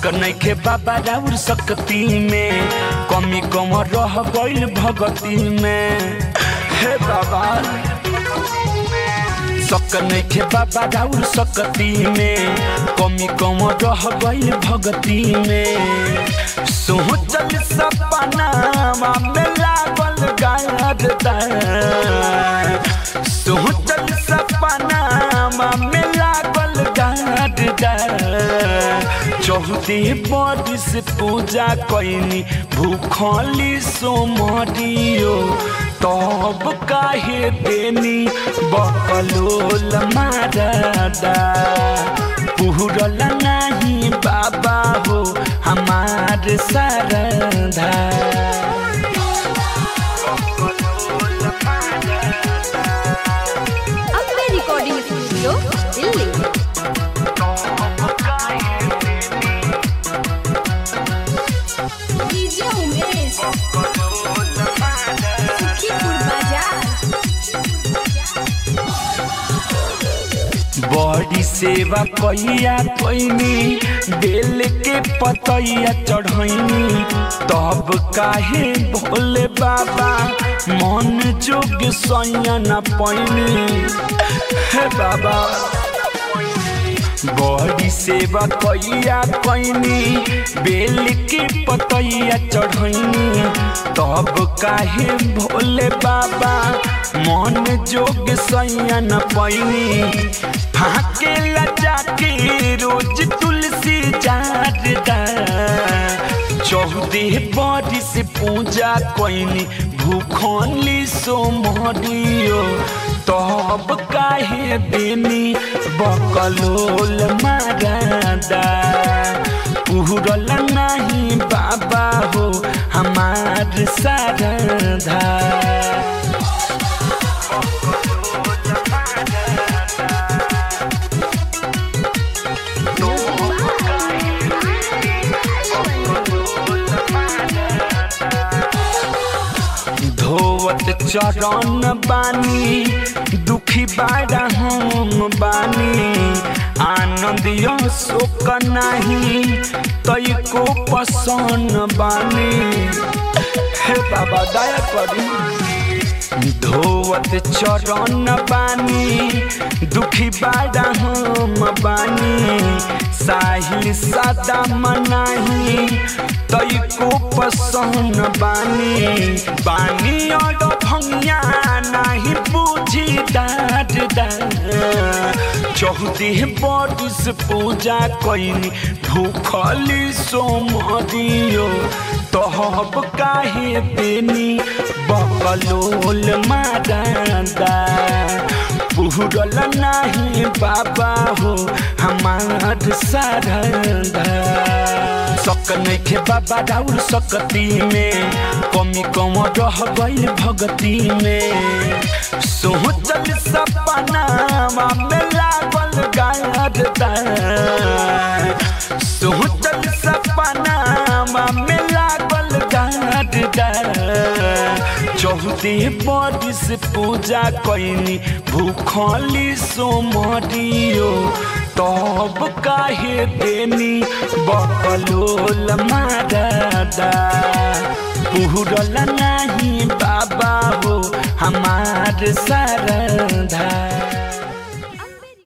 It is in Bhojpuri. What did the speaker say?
शक नइखे बाबा राउर सकती में कमी कम रह गइल भगती में हे बाबा शक नइखे बाबा राउर सकती में कमी कम रह गइल भगती में सोचल सपनावा में लागल गारदा सोचल सपनावा में लागल गारदा चौहदी बरिस पूजा कैनी भूखली सोमरियो तब काहे देनी बकलोल मारदा पुरल नहीं बाबा हो हमार सरधा Ambe recording studio Delhi DJ Umesh Sukhipur बाजार बड़ी सेवा कैया कैनी बेल के पतैया चढ़ैनी तब काहे भोले बाबा मन जोग सैया न पैनी हे बाबा बड़ी सेवा कैया कैनी बेल के पतैया चढ़ैनी तब काहे भोले बाबा मन जोग सैया न पैनी फाके लजा के रोज तुलसी जारदा चौदह बरिस पूजा कैनी भूखली सोमरियो तब काहे देनी बकलोल मारदा पुरल नहीं बाबा हो हमार सारधा धोवत चरण बानी दुखी बाड़ा हम बानी आनंद यो शोक नाही तई को पसन बानी हे बाबा दया करी धोवत चरण बानी दुखी बाड़ा हम बानी साहिल सदा मनाही तई को पसंद बानी बानी और भंगिया नहीं बुझी डाट चौदह बरिस पूजा कैनी भूखली सोमरियो तहब काहे देनी बकलोल मारदा पुरल नहीं बाबा हो हमार सारदा शक नइखे बाबा राउर सकती में कमी कम रह गइल भगती में सोचल सपनावा में लागल गारदा सोचल सपनावा में लागल गारदा चौदह बरिस पूजा कैनी भूखली सोमरियो तब काहे देनी बकलोल मारदा पुरल नहीं बाबा हो हमार सरधा